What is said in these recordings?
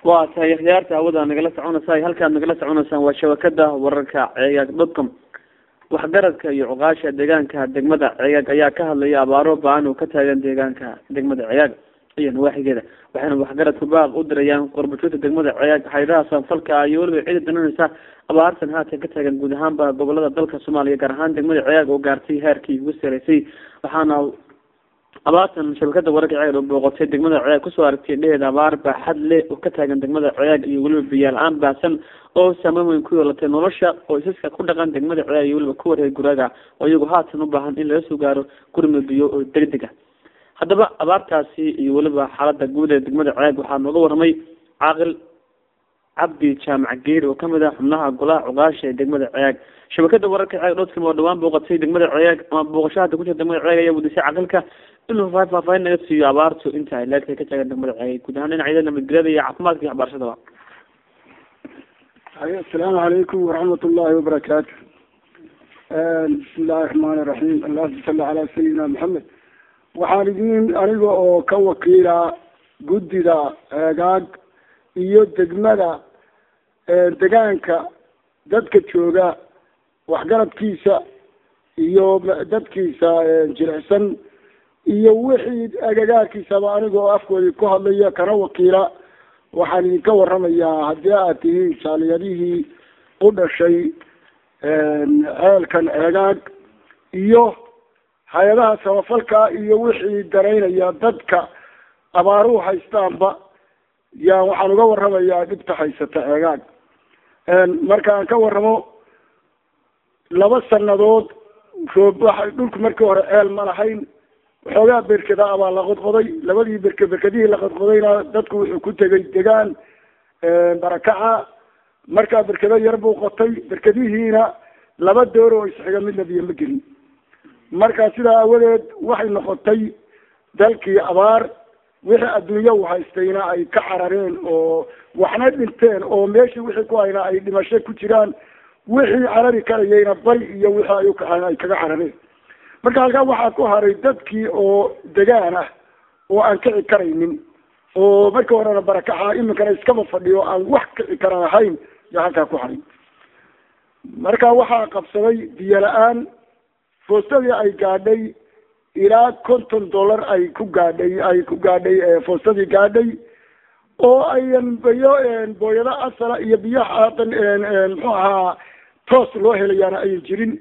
waa tahay khiyaarta hawada nagala soconaysa halkaad nagala soconaysaan waa shabakada wararka ceegaag dotcom waxgaradka iyo cuqaasha deegaanka degmada ceegaag ayaa ka hadlaya abaaro ba-an oo ka taagan deegaanka degmada ceegaag iyo nawaaxigeeda waxayna waxgaradku baaq u dirayaan qorbajoogta degmada ceegaag haydaha sanfalka iyo weliba cida dananaysa abaartan haatan ka taagan guud ahaanba gobolada dalka soomaaliya gaar ahaan degmada ceegaag oo gaartay heerkii ugu sareysay waxaana abaartan shabakada wararka ceegaag oo booqotay degmada ceegaag kusoo aragtay dheheeda abaar baaxad leh oo ka taagan degmada ceegaag iyo weliba biyaal aan baahsan oo saameyn weyn ku yeelatay nolosha qoysaska ku dhaqan degmada ceegaag iyo weliba kuwa reer guraaga oo iyagu haatan u baahan in laga soo gaaro gurma biyo oo degdeg ah haddaba abaartaasi iyo weliba xaalada guud ee degmada ceegaag waxaa nooga warramay caaqil cabdi jaamac geeri oo kamid ah xubnaha golaha cuqaasha ee degmada ceegaag shabakada wararka ceegaag dotcom oo dhawaan booqatay degmada ceegaag ama booqasho hadda ku jira degmada ceegaag ayaa wadisay caqilka inuu faahfaahin naga siiyo abaartu inta ay leegtahay ka taagan degmada ceegaag guud ahaan dhinacyada nabadgelyada iyo caafimaadka iyo waxbarashadaba asalaamu calaykum waraxmat ullahi wabarakaatu bismi illahi raxmaan iraxiim allahuma salli calaa sayidina maxamed waxaan idin aniga oo ka wakiila guddida ceegaag iyo degmada degaanka dadka jooga waxgaradkiisa iyo dadkiisa jilicsan iyo wixii agagaarkiisaba aniga oo afkoodii ku hadlaya kana wakiila waxaan idinka waramayaa haddii aad tihiin jaaliyadihii u dhashay ceelkan ceegaag iyo hay-adaha samafalka iyo wixii daraynaya dadka abaaruhu haystaanba yaa waxaan uga waramayaa dhibta haysata ceegaag markaan ka waramo laba sanadood roob waxa dhulku markii hore ceel ma lahayn waxoogaa berkeda abaa la qodqoday labadii berke berkedihii la qodqodayna dadku wuxuu ku tegay degaan barakaca markaa berkedo yar buu qotay berkedihiina laba door oo isxiga midna biyo ma gelin marka sidaa awadeed waxay noqotay dalkii abaar wixii adduunya u haystayna ay ka carareen oo waxna dhinteen oo meeshii wixii ku hayna ay dhimasho ku jiraan wixii carari karayayna bari iyo wixii ay ukaceen ay kaga carareen marka halkaa waxaa ku haray dadkii oo degaan ah oo aan kici karaynin oo markii horena barakaxa iminkana iskaba fadhiyo aan wax kici karan ahayn yaa halkaa ku haray marka waxaa qabsaday biyo la-aan foostadii ay gaadhay ilaa konton dollar ay ku gaadhay ay ku gaadhay foostadii gaadhay oo ayan biyo booyado asala iyo biyo haatan muxuu ahaa toos loo helayaana ayan jirin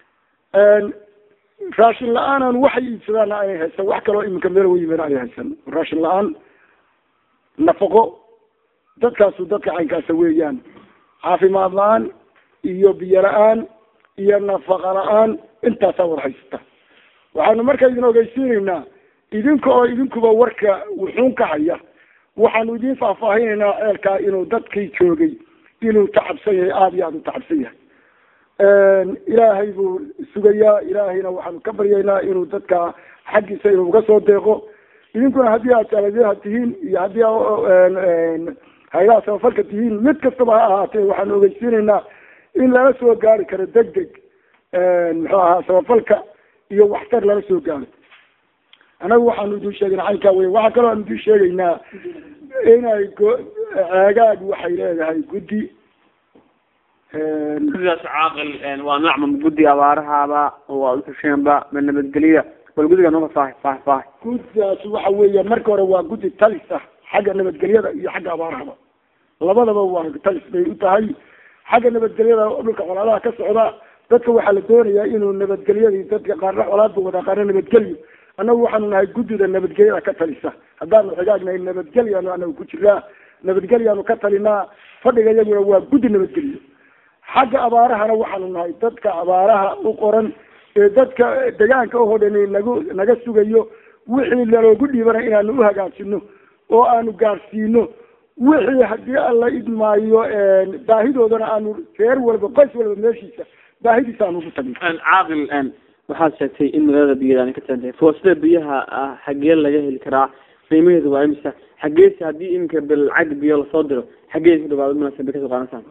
raashin la-aanan waxay iibsadaana aynay haysan wax kaloo iminka meel uga yimaada ay haysan raashin la-aan nafaqo dadkaasu dadka caynkaasa weeyaan caafimaad la-aan iyo biyo la-aan iyo nafaqa la-aan intaasaa war haysata waxaanu markaa idin ogeysiinaynaa idinka oo idinkuba warka wuxuun ka haya waxaanu idin faahfaahinaynaa ceelkaa inuu dadkii joogay inuu tacabsan yahay aada iyo aada u tacabsan yahay ilaahay buu sugayaa ilaahayna waxaanu ka baryaynaa inuu dadka xaggiisa inuu uga soo deeqo idinkuna haddii aad jaaladaha tihiin iyo haddii haylaha samafalka tihiin mid kastaba ha ahaatee waxaanu ogeysiinaynaa in lala soo gaari karo deg deg muxuu ahaa samafalka iyo waxtar lala soo gaaro anagu waxaanu idin sheegayna caynkaa wey waxaa kaloo aan idin sheegaynaa inay go- ceegaag waxay leedahay guddi guddidaas caaqil waa nacma guddi abaarahaaba waa utusheenba ma nabadgeliya bal guddiga nooga faahi faahi faahi guddidaas waxa weeya marka hore waa guddi talis ah xagga nabadgelyada iyo xagga abaarahaba labadaba waa talis bay u tahay xagga nabadgelyada dhulka colaadaha ka socda dadka waxaa la doonayaa inuu nabadgelyadii dadka qaarna colaadba wadaa qaarna nabadgelyo annagu waxaanu nahay guddida nabadgelyada ka talisa haddaanu xigaagnahay nabadgelyaanu anagu ku jiraa nabadgelyaanu ka talinaa fadhiga iyaguna waa guddi nabadgelyo xagga abaarahana waxaanu nahay dadka abaaraha u qoran ee dadka degaanka oo dhan nagu naga sugayo wixii laloogu dhiibanay inaanu uhagaajino oo aanu gaadhsiino wixii haddii alla idmaayo baahidoodana aanu reer walba qoys walba meeshiisa baahidiisa aanu ugu tagno caaqil waxaad sheegtay in magaalada biyadan ka tagan tahay foosada biyaha ah xagee laga heli karaa qiimaheedu waa imisa xageese haddii iminka bilcag biyo lasoo diro xagee ku dhawaado munaasab kasoo qaadansaan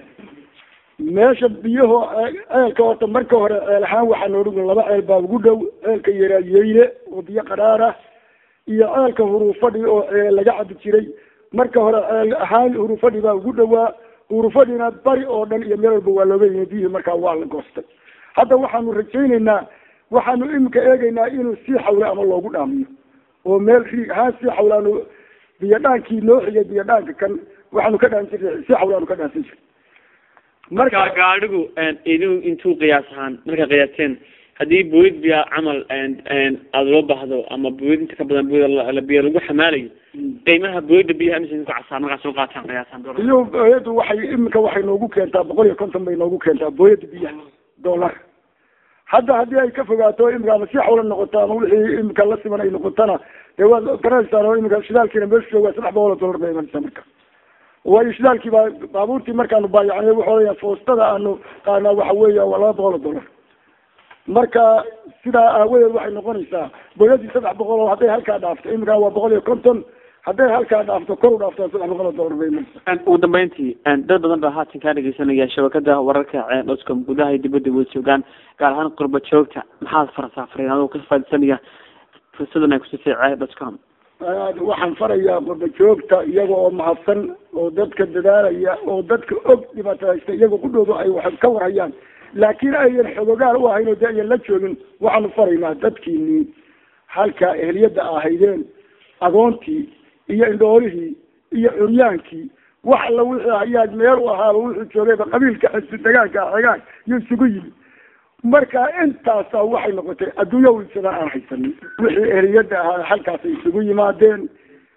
meesha biyaho ceelka horta marka hore ceel ahaan waxaan odhan laba ceel baa ugu dhow ceelka yaraayeyle oo biyo qadhaar ah iyo ceelka huruufadhi oo ceel laga cabi jiray marka hore ceel ahaan hurufadhi baa ugu dhawaa hurufadhina bari oo dhan iyo meel walba waa looga yimi biyihii markaa waa la goostay hadda waxaanu rajayneynaa waxaanu iminka eegeynaa inuu sii xawle ama loogu dhaamiyo oo meel riig ahaan sii xawlaanu biyo dhaankii noo xigay biyo dhaanka kan waxaanu ka dhaan jirnay sii xawlaanu ka dhaansan jirnay marka gaadhigu idin intuu qiyaas ahaan markaa qiyaasteen haddii booyad biya camal aada loo baahdo ama booyad inta ka badan booyad biyo lagu xamaalayo qiimaha booyada biyaha imisa idinku casaa markaa soo qaataan qiyaasaan biyo booyadu waxay iminka waxay noogu keentaa boqol iyo konton bay noogu keentaa booyada biyaha dollar hadda haddii ay ka fogaato imika ama si xawla noqoto ama wixii imika la siman ay noqotona dee waad garanaysaan oo imika shidaalkiina meeshu waa saddex boqol oo dollar bay imanaysaa marka waayo shidaalkii baa baabuurtii markaanu baayacnay wuxuu leeyahay foostada aanu qaanaa waxa weeya waa laba boqol oo dollar marka sidaa aawadeed waxay noqonaysaa booyadii saddex boqol oo hadday halkaa dhaafto imika waa boqol iyo konton hadday halkaa dhaafto kor u dhaafto saddex boqol oo dollar bay imanaysaa ugu dambeyntii dad badan baa haatan kaa dhegeysanaya shabakada wararka doscom gudaha iyo dibadda way joogaan gaar ahaan qurba joogta maxaad farsaafreen adoo ka faaidsanaya fursadan ay kusisay ceeb doscom waxaan farayaa qurba joogta iyaga oo mahadsan oo dadka dadaalaya oo dadka og dhibaataysta iyaga qudhooda ay wax ka warhayaan laakiin ayan xogogaal u ahayn oo de ayan la joogin waxaanu faraynaa dadkiinii halkaa ehliyada ahaydeen agoontii iyo indhoolihii iyo curyaankii wax alla wixii hayaad meel u ahaaba wuxuu joogayba qabiilka xisi degaanka xegaan iyo isugu yimi marka intaasa waxay noqotay adduunya widsada aan haysanin wixii ehliyada ahaa halkaasay isugu yimaadeen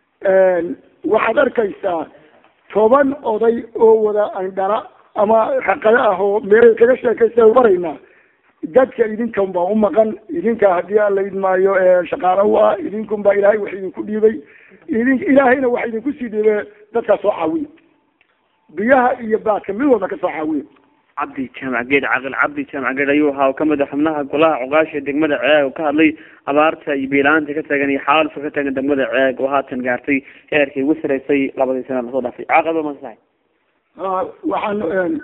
waxaad arkaysaa toban oday oo wada andhala ama raqado ah oo meelay kaga sheekaysa baraynaa dadka idinkan baa umaqan idinka haddii aan la idmaayo shaqaalo u ah idinkun baa ilaahay wax idinku dhiibay idin ilaahayna wax idinku sii dhiibay dadkaa soo caawiya biyaha iyo baadka mid walba ka soo caawiya cabdi jaamac geed caqil cabdi jaamac geed ayuu ahaa oo kamid a xubnaha golaha cuqaasha degmada ceeg oo ka hadlay abaarta iyo biilaanta ka taagan iyo xaalfa ka taagan degmada ceeg oo haatan gaartay heerkii ugu saraysay labadii sana lasoo dhaafay caaqaba masahay waxaan